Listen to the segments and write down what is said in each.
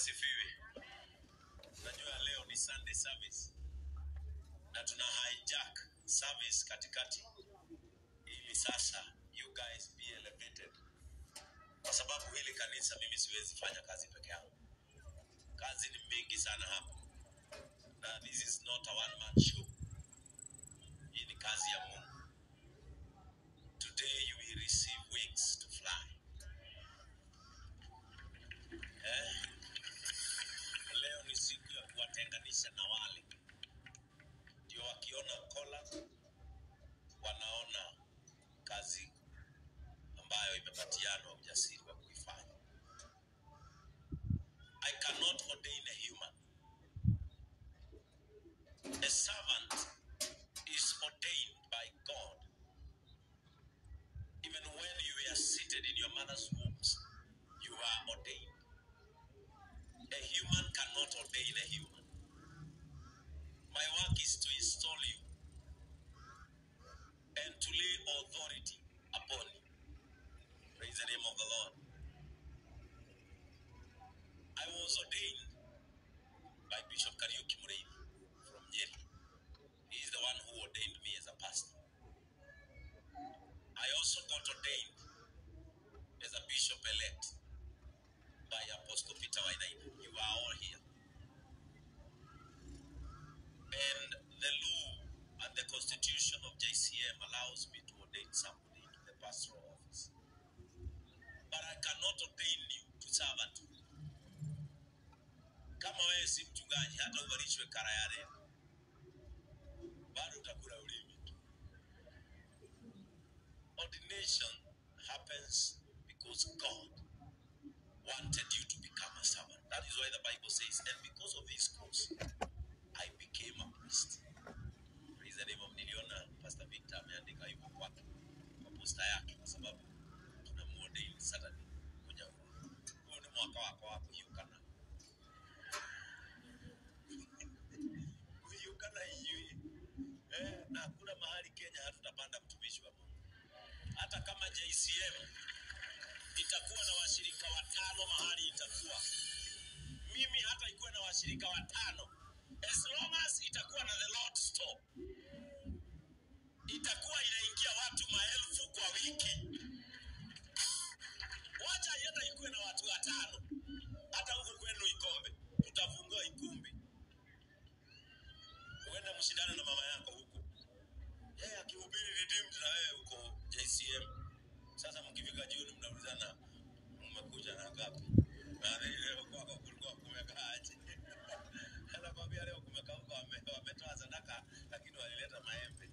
asifiwe. Najua leo ni Sunday service na tuna hijack service katikati, ili sasa you guys be elevated, kwa sababu hili kanisa mimi siwezi fanya kazi peke yangu. Kazi ni mingi sana hapa, na this is not a one man show. Hii ni kazi ya Mungu. Today you will receive wings to fly. Eh? Leo ni siku ya kuwatenganisha na wale ndio wakiona kola wanaona kazi ambayo imepatianwa ujasiri wa kuifanya. I cannot ordain a human. A servant is ordained by God. Even when you were seated in your mother's wombs, you are ordained. A human cannot ordain a human. My work is to install you and to lay authority upon you. Praise the name of the Lord. I was ordained by Bishop Kariuki Mureithi from Nyeri. He is the one who ordained me as a pastor. I also got ordained as a bishop elect by Apostle Peter Wainaina. You are all here. And the law and the constitution of JCM allows me to ordain somebody into the pastoral office. But I cannot ordain you to servanthood. Kama wewe si mchungaji, hata uvalishwe kara ya rema, bado utakula ulimi tu. Ordination happens because God wanted you to become a servant. That is why the Bible says, and because of this course, I became a priest. Praise the name of niliona Pastor Victor ameandika hivyo kwake kwa posta yake, kwa sababu tunamuordain Saturday kwenye huu. Huu ni mwaka wako wa kuhiukana kuhiukana hiyo eh, na hakuna mahali Kenya hatutapanda mtumishi wa Mungu, hata kama JCM itakuwa na washirika watano mahali itakuwa mimi hata ikuwe na washirika watano as long as itakuwa na the Lord store itakuwa inaingia watu maelfu kwa wiki wacha hata ikuwe na watu watano hata huko kwenu ikombe tutafungua ikumbi uende mshindane na mama yako huko yeye akihubiri redeemed na wewe uko JCM sasa mkifika jioni mnaulizana mmekuja na ngapi? Maana leo kwako kulikuwa kumekaaje? Anakwambia leo kumekauka, wame- wametoa sadaka lakini walileta maembe.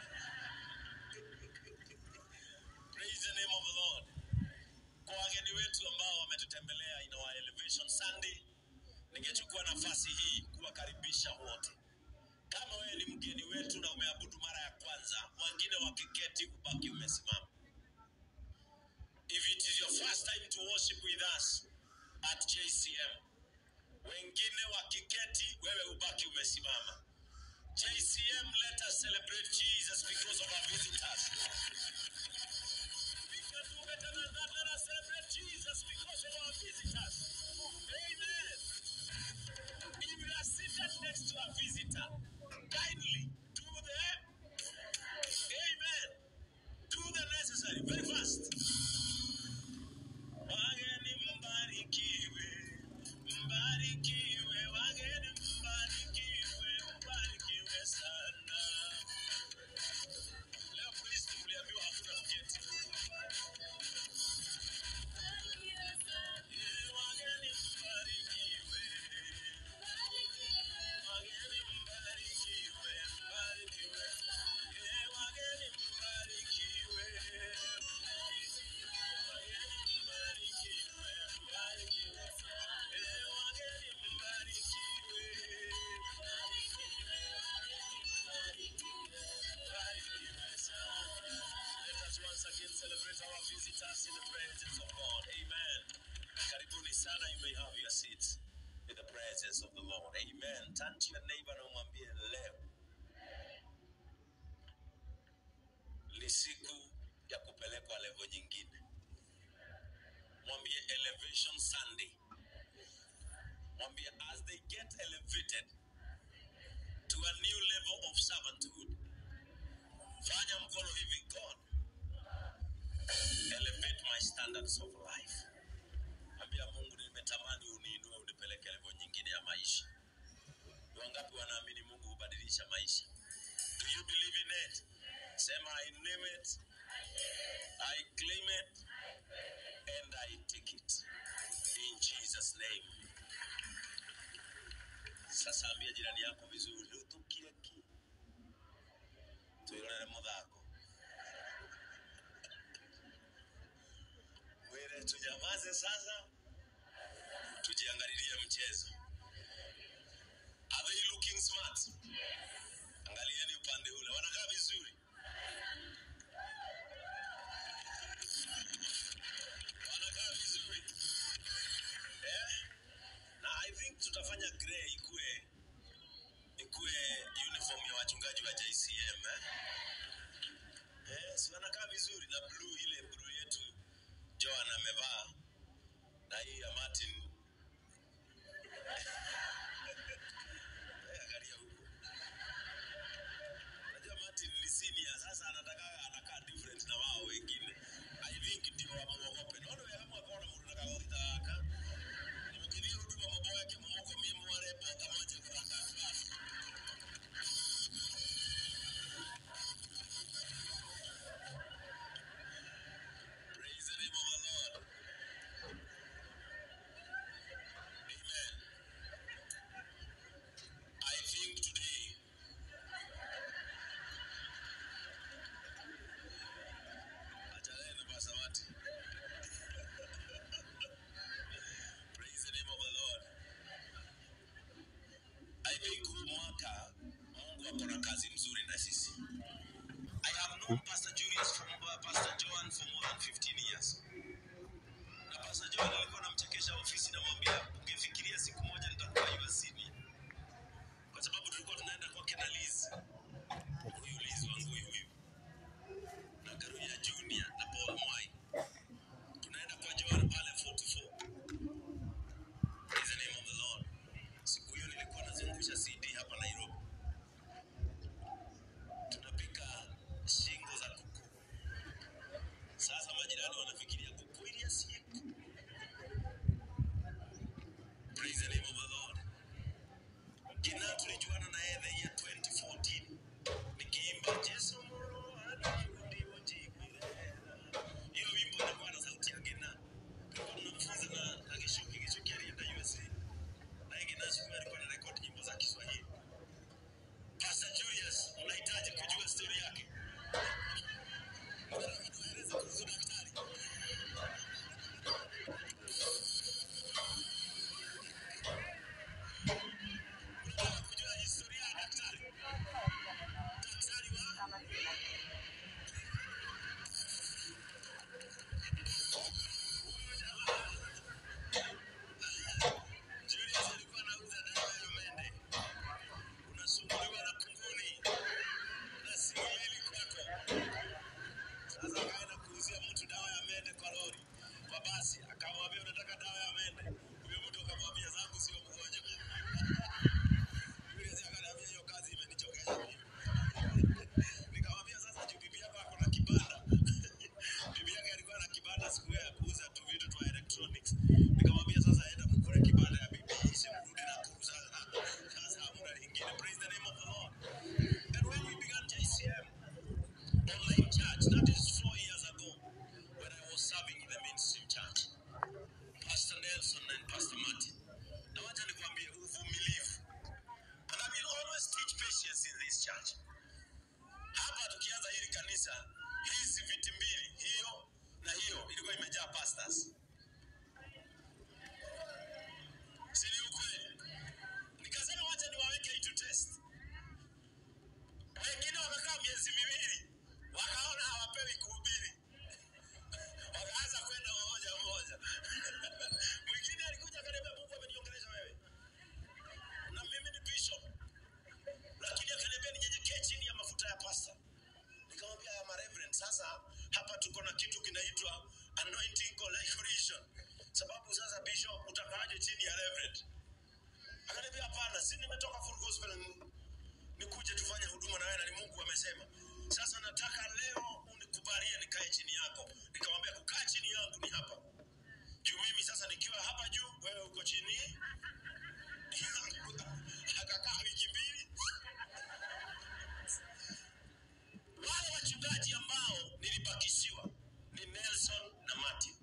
Praise the name of the Lord. Kwa wageni wetu ambao wametutembelea in our elevation Sunday, ningechukua nafasi hii kuwakaribisha wote. Kama wewe ni mgeni wetu na umeabudu mara ya kwanza, wengine wakiketi, ubaki umesimama. If it is your first time to worship with us at JCM, wengine wakiketi, wewe ubaki umesimama. JCM, let us celebrate Jesus because of our visitors. We can do better than that. Let us celebrate Jesus because of our visitors. Amen. If you are seated next to a visitor, kindly do the Amen. Do the necessary very fast. Wageni mbarikiwe, mbarikiwe, wageni mbarikiwe, mbarikiwe sana. Leo Kristo mliambiwa hakuna kuketi. Eh, wageni mbarikiwe, wageni mbarikiwe, mbarikiwe. Eh, wageni mbarikiwe. Let us once again celebrate our visitors in the presence of God. Amen. Karibuni sana, you may have your seats in the presence of the Lord. Amen. Turn to your neighbor na umwambie leo ni siku ya kupelekwa level nyingine. Mwambie elevation Sunday mwambie as they get elevated to a new level of servanthood fanya mkono hivi god elevate my standards of life ambia mungu nimetamani uniinue unipeleke level nyingine ya maisha Ni wangapi wanaamini mungu hubadilisha maisha do you believe in it sema i name it i claim it and i take it in jesus name sasa ambia jirani yako vizuri rutukire ki twirorere muthako mwire tunyamaze sasa tujiangalilie mchezo are they looking smart angalieni upande ule wanakaa vizuri wanakaa vizuri eh? na i think tutafanya grey ikue ikue uniform ya wachungaji wa jcm eh? Eh, si wanakaa vizuri na blue ile blue yetu joan amevaa na hii ya martin Eh, angalia huko Unajua Martin ni senior sasa anataka anakaa different na wao wengine. I think ndio wamuogope. Naona wewe kama kwa mtu nataka utaka. Nimkidia huduma mambo yake mmoko mimi mwale bota moja kwa class. Praise the name of the Lord. Amen. I think today Achana na Basawati. Praise the name of the Lord. I think huu mwaka Mungu ako na kazi mzuri na sisi. I have known Pastor Julius from uh, Pastor Joan for more than 15 years. Na Pastor Joan alikuwa anamchekesha ofisi namwambia ungefikiria siku moja nitakuwa USC kwa sababu tulikuwa tunaenda kwake na Liz. Huyu Liz wangu huyu huyu na Karuya Junior na Paul Mwai. Tunaenda kwa Joan pale 44. Praise the name of the Lord. Siku hiyo nilikuwa nazungusha CD hapa Nairobi. Tunapika shingo za kuku. Sasa majirani wanafikiria kuku ili asiku. Praise the name of the Lord. Kina tulijuana na yeye the year 2014 nikiimba Yesu moro hadi wajibirera. Hiyo wimbo ilikuwa na sauti ya Gina. Tulikuwa tunamfunza na na Gishuki, Gishuki alienda USA. Na yeye Gina siku alikuwa na record nyimbo za Kiswahili. Pastor Julius, unahitaji kujua story yake. Unataka tueleze kuhusu daktari? Unataka kujua historia ya daktari? Daktari wa Julius alikuwa anauza dawa ya umende. Unasumbuliwa na kunguni na singeli kwako. Sasa akaenda kuuzia mtu dawa ya mende kwa lori kwa basi, akamwambia unataka dawa ya mende. Huyo mtu akamwambia zangu sio mgonjwa. Julius akaniambia hiyo kazi imenichokesha mimi. Nikamwambia sasa juu bibi yako ako na kibanda. bibi yake alikuwa na kibanda siku hiyo ya kuuza tu vitu twa electronics. Nikamwambia sasa enda mkule kibanda ya bibi ishe mrudi na kuuza. Sasa hamna lingine. Praise the name of the Lord. And when we began JCM online church, that is four years ago, when I was serving in the mainstream church, Pastor Nelson and Pastor Martin. Na wacha nikwambie uvumilivu. And I will always teach patience in this church. Hapa tukianza hili kanisa, hizi viti mbili, hiyo na hiyo ilikuwa imejaa pastors. Si ni ukweli? Nikasema wacha niwaweke itu test. Wengine wamekaa miezi miwili, wakaona hawapewi kuhubiri, wakaanza kwenda mmoja mmoja. Mwingine alikuja akaniambia, Mungu ameniongelesha wewe, na mimi ni bishop, lakini akaniambia ninyenyekee chini ya mafuta ya pasta. Nikamwambia ya reverend, sasa hapa tuko na kitu kinaitwa anointing collaboration, sababu sasa bishop utakaaje chini ya reverend? Akaniambia hapana, si nimetoka full gospel ni- nikuje tufanye huduma na wewe na ni Mungu amesema. Sasa nataka leo unikubalie nikae chini yako. Nikamwambia kukaa chini yangu ni hapa. Juu mimi sasa nikiwa hapa juu, wewe uko chini. Akakaa wiki mbili. Wale wachungaji ambao nilibakishiwa ni Nelson na Martin.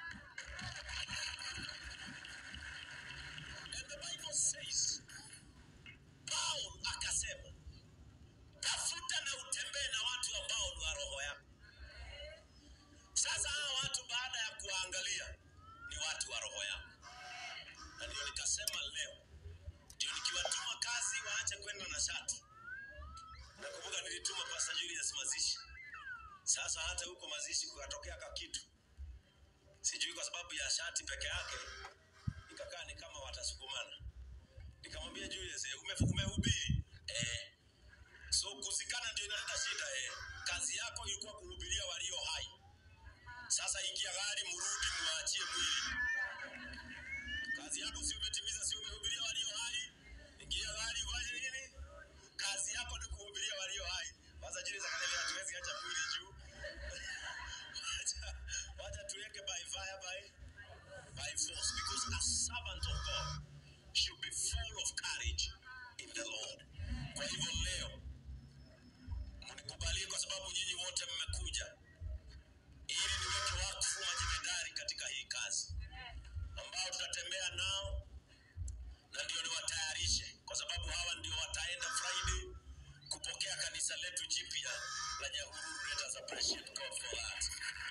And the Bible says, Paul akasema, tafuta na utembee na watu ambao ni wa roho yako. Sasa hawa watu baada ya kuwaangalia ni watu wa roho yako, na ndio nikasema leo ndio nikiwatuma kazi waache kwenda na shati. Nakumbuka nilituma Pastor Julius mazishi. Sasa hata huko mazishi kukatokea ka kitu, sijui kwa sababu ya shati peke yake, ikakaa ni kama watasukumana. Nikamwambia Julius, eh, ume, umehubiri eh, so kuzikana ndio inaleta shida eh. Kazi yako ilikuwa kuhubiria walio hai. Sasa ingia gari, mrudi, muachie mwili. Kazi yako si umetimiza, si umehubiria walio hai? Ingia gari, ufanye nini? Kazi yako ni kuhubiria walio hai. Sasa Julius akaniambia hatuwezi acha mwili juu. Wacha- Wacha tuweke by fire by by force because a servant of God should be full of courage in the Lord. Kwa hivyo leo mnikubalie kwa sababu nyinyi wote mmekuja ili niweke wakfu majemedari katika hii kazi ambao tutatembea nao na ndio niwatayarishe kwa sababu hawa ndio wataenda Friday kupokea kanisa letu jipya la Nyahururu. Let us appreciate God for that.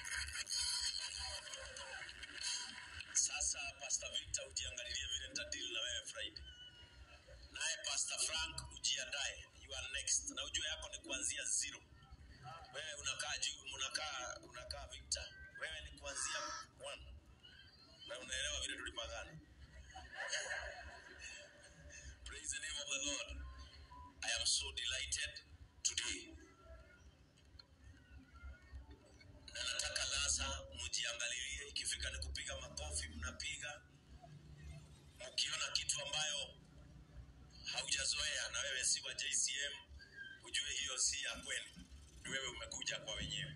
Sasa Pastor Victor, ujiangalilie vile nitadili na wewe Friday. Naye Pastor Frank ujiandae, you are next, na ujue yako ni kuanzia zero. Wewe unakaa juu, unakaa unakaa Victor, wewe ni kuanzia one, na unaelewa vile tulipangana. Praise the name of the Lord. I am so delighted today. Na nataka sasa mjiangalilie, ikifika ni kupiga makofi, mnapiga mkiona kitu ambayo haujazoea na wewe si wa JCM, ujue hiyo si ya kwenu, ni wewe umekuja kwa wenyewe,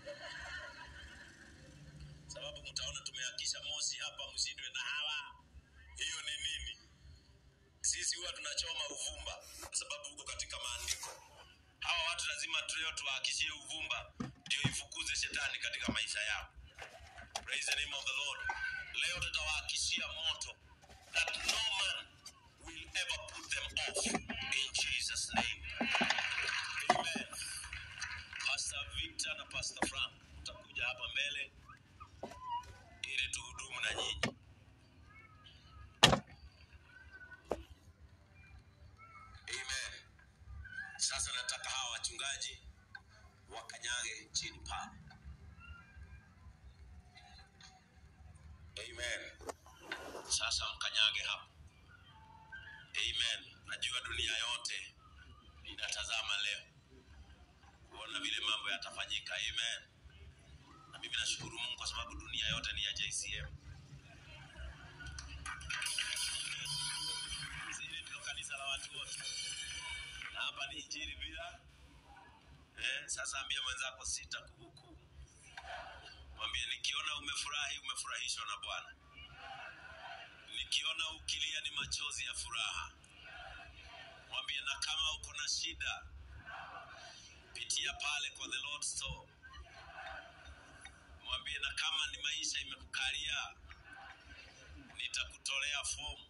sababu mtaona tumeakisha mosi hapa, msindwe na hawa. Hiyo ni nini? Sisi huwa tunachoma uvumba kwa sababu huko katika maandiko. Hawa watu lazima tuleo tuwaakishie uvumba ndio ifukuze shetani katika maisha yao. Praise the name of the Lord. Leo tutawaakishia moto that no man will ever put them off in Jesus name. Amen. Pastor Victor na Pastor Frank mtakuja hapa mbele ili tuhudumu na nyinyi. Amen. Sasa nataka hawa wachungaji wakanyage chini pale. Amen. Sasa mkanyage hapo. Amen. Najua dunia yote inatazama leo kuona vile mambo yatafanyika. Amen. Na mimi nashukuru Mungu kwa sababu dunia yote ni ya JCM. Hili ndio kanisa la watu wote, na hapa ni injili bila eh. Sasa ambia mwenzako sita kuhukumu, mwambie nikiona umefurahi, umefurahishwa na Bwana. Nikiona ukilia ni machozi ya furaha. Mwambie na kama uko na shida, pitia pale kwa the Lord store. Mwambie na kama ni maisha imekukalia, nitakutolea fomu.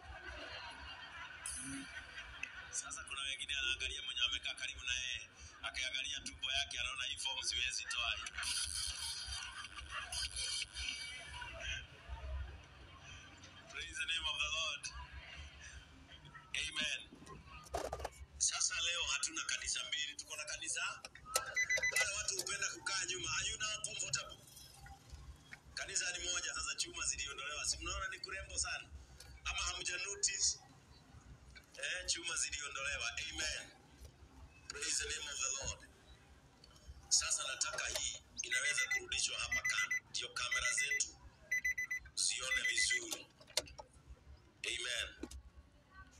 Sasa kuna wengine anaangalia mwenye amekaa karibu na yeye, akiangalia tumbo yake anaona hii fomu siwezi toa hii. Praise the name of the Lord. Amen. Sasa leo hatuna kanisa mbili, tuko na kanisa. Wale watu hupenda kukaa nyuma. Are you now comfortable? Kanisa ni moja, sasa chuma ziliondolewa. Si mnaona ni kurembo sana? Ama hamja notice? Eh, chuma ziliondolewa. Amen. Praise the name of the Lord. Sasa nataka hii inaweza kurudishwa hapa kando, ndio kamera zetu zione vizuri. Amen.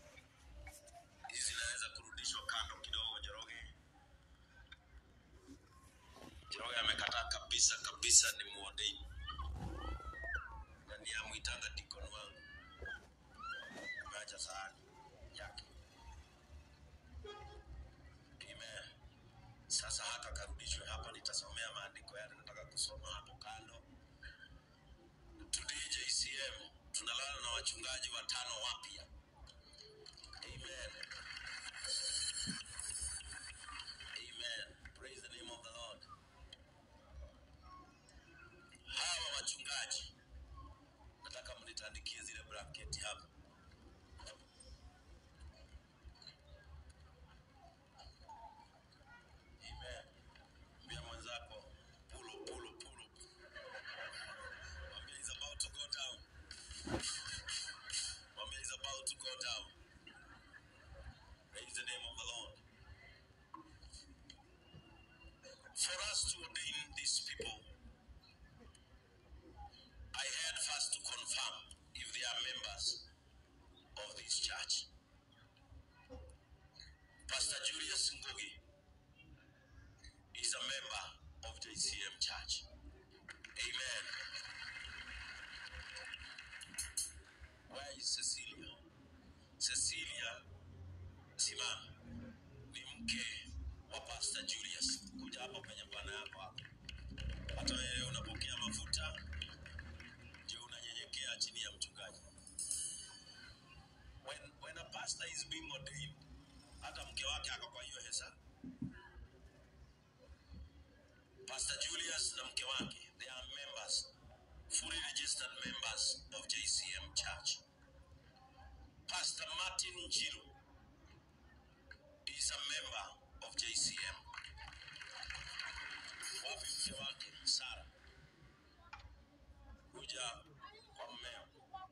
kabisa kabisa ni muordain na ni amwitanga dikon wangu ameacha sahani yake Amen. Sasa hata karudishwe hapa, nitasomea maandiko yale nataka kusoma hapo kando. Today JCM tunalala na wachungaji watano wapya. Amen. Amen. Praise the name of the Lord. Hawa wachungaji nataka mnitandikie zile blanketi hapa. Amen. Mbia mwenzako pull up, pull up, pull up. Mwambie is about to go down. Mwambie is about to go down. Praise the name of the Lord. For us to ordain these people, I had first to confirm if they are members of this church. Pastor Julius Ngugi is a member of JCM Church. Amen. Where is Cecilia? Cecilia simama, ni mke wa Pastor Julius. Kuja hapa penye bwana yako hapa. Hata wewe unapokea mafuta, ndio unanyenyekea chini ya mchungaji. When, when a pastor is being ordained, hata mke wake ako kwa hiyo hesabu. Pastor Julius na mke wake, they are members, fully registered members of JCM Church. Pastor Martin Njiru is a member of JCM. Wapi mke wake Sara? Kuja kwa mmeo.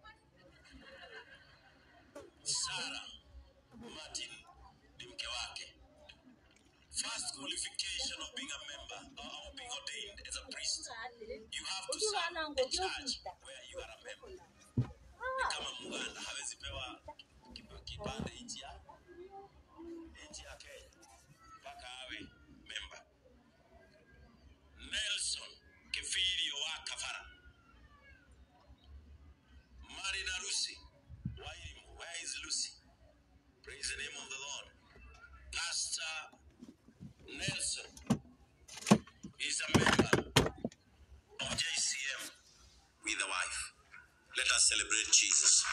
Sara Martin ni mke wake. First qualification of being a member or of being ordained as a priest, you have to serve a church where you are a member. Ni kama Muganda hawezi pewa kipa- kipande nchi ya nchi ya Kenya mpaka awe member. Nelson Kifirio wa Kafara, married a Lucy. Why, where is Lucy? Praise the name of the Lord. Pastor Nelson is a member of JCM with a wife. Let us celebrate Jesus.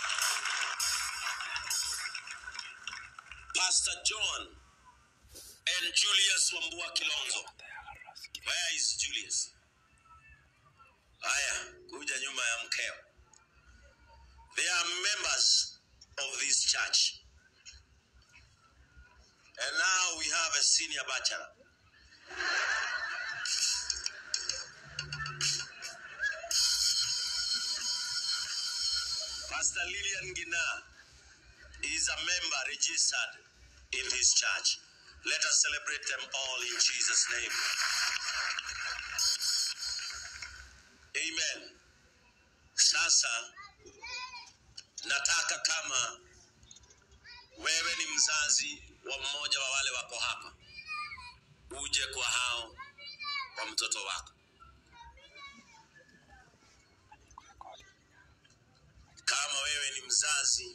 Pastor John and Julius Wambua Kilonzo. Where is Julius? Haya, kuja nyuma ya mkeo. They are members of this church. And now we have a senior bachelor. Pastor Lillian Gina is a member registered in this church. Let us celebrate them all in Jesus' name. Amen. Sasa nataka kama wewe ni mzazi wa mmoja wa wale wako hapa, uje kwa hao kwa mtoto wako. Kama wewe ni mzazi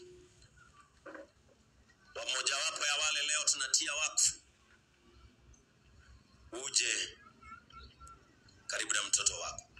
wa mojawapo ya wale leo tunatia wakfu, uje karibu na mtoto wako.